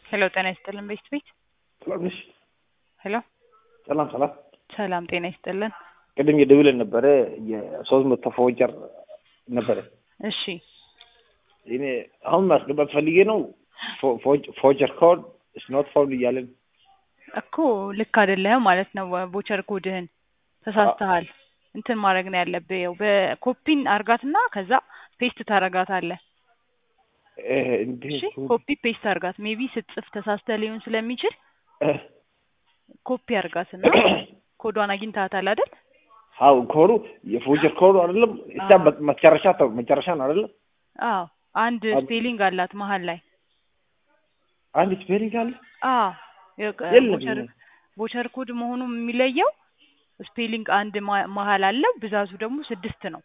ሄሎ ጤና ይስጥልን ቤት ቤት ሰላም ነሽ? ሄሎ ሰላም ሰላም። ሰላም ጤና ይስጥልን። ቅድም የደውለን ነበረ የሶስት መቶ ፎውቸር ነበረ። እሺ እኔ አሁን ማስገባት ፈልጌ ነው ፎውቸር ኮድ ስኖት ፋውንድ እያለን እኮ ልክ አይደለህም ማለት ነው። ቦቸር ኮድህን ተሳስተሃል። እንትን ማድረግ ነው ያለብህ። ያው በኮፒን አርጋትና ከዛ ፔስት ታረጋታለህ። እንዲህ እሺ ኮፒ ፔስት አርጋት። ሜቢ ስትጽፍ ተሳስተህ ሊሆን ስለሚችል ኮፒ አርጋትና ኮዷን አግኝታታል አይደል? አው ኮዱ የፎውቸር ኮዱ አይደለም እሳ መጨረሻ ተው መጨረሻ ነው አይደለም? አዎ አንድ ስፔሊንግ አላት መሀል ላይ አንድ ስፔሊንግ አለ። አዎ የለም ቦቸር ቦቸር ኮድ መሆኑ የሚለየው ስፔሊንግ አንድ መሀል አለው፣ ብዛቱ ደግሞ ስድስት ነው።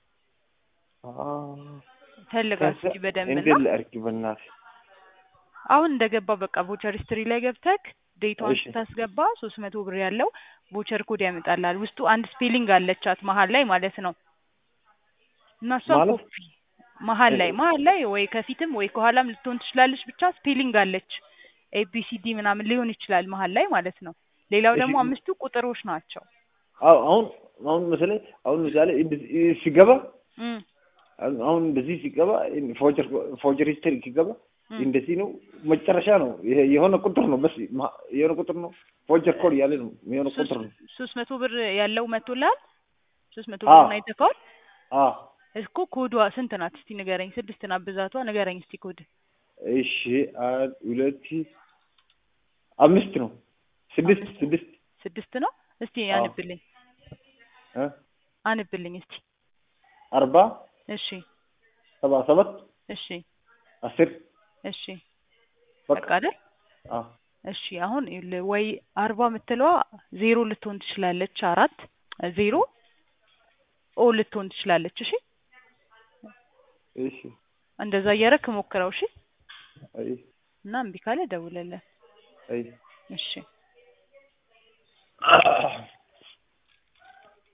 ፈልጋት እስኪ በደንብ እንዴት እና ላድርግ በእናትህ? አሁን እንደገባ በቃ ቦቸር ሂስትሪ ላይ ገብተክ ዴቷን እሺ። ስታስገባ ሶስት መቶ ብር ያለው ቦቸር ኮድ ያመጣልሃል። ውስጡ አንድ ስፔሊንግ አለቻት መሀል ላይ ማለት ነው። እና እሷን ማለት? ኮፒ መሀል ላይ መሀል ላይ ወይ ከፊትም ወይ ከኋላም ልትሆን ትችላለች። ብቻ ስፔሊንግ አለች ኤቢሲዲ ምናምን ሊሆን ይችላል መሀል ላይ ማለት ነው። ሌላው እሺ። ደግሞ አምስቱ ቁጥሮች ናቸው። አዎ አሁን አሁን መሰለኝ አሁን ምሳሌ እንደዚህ ሲገባ እም አሁን እንደዚህ ሲገባ ፎውቸር ፎውቸር ሂስትሪ ሲገባ እም። እንደዚህ ነው መጨረሻ ነው ይሄ የሆነ ቁጥር ነው በስ የሆነ ቁጥር ነው ፎውቸር ኮድ እያለ ነው የሆነ ቁጥር ነው ሶስት መቶ ብር ያለው መቶልሃል። ሶስት መቶ አዎ። ብር አይተካዋል አዎ እኮ ኮዷ ስንት ናት? እስቲ ንገረኝ። ስድስት ናት ብዛቷ። ንገረኝ እስቲ ኮድ እሺ አንድ ሁለት አምስት ነው ስድስት ስድስት ስድስት ነው። እስቲ አዎ። አንብልኝ እ አንብልኝ እስቲ። አርባ እሺ ሰባ ሰባት እሺ አስር እሺ በቃ በቃ አይደል? አዎ እሺ አሁን ይኸውልህ ወይ አርባ የምትለዋ ዜሮ ልትሆን ትችላለች። አራት ዜሮ ኦ ልትሆን ትችላለች። እሺ እሺ እንደዛ እያደረክ ሞክረው። እሺ አይ እና እምቢ ካለ ደውለለን። አይ እሺ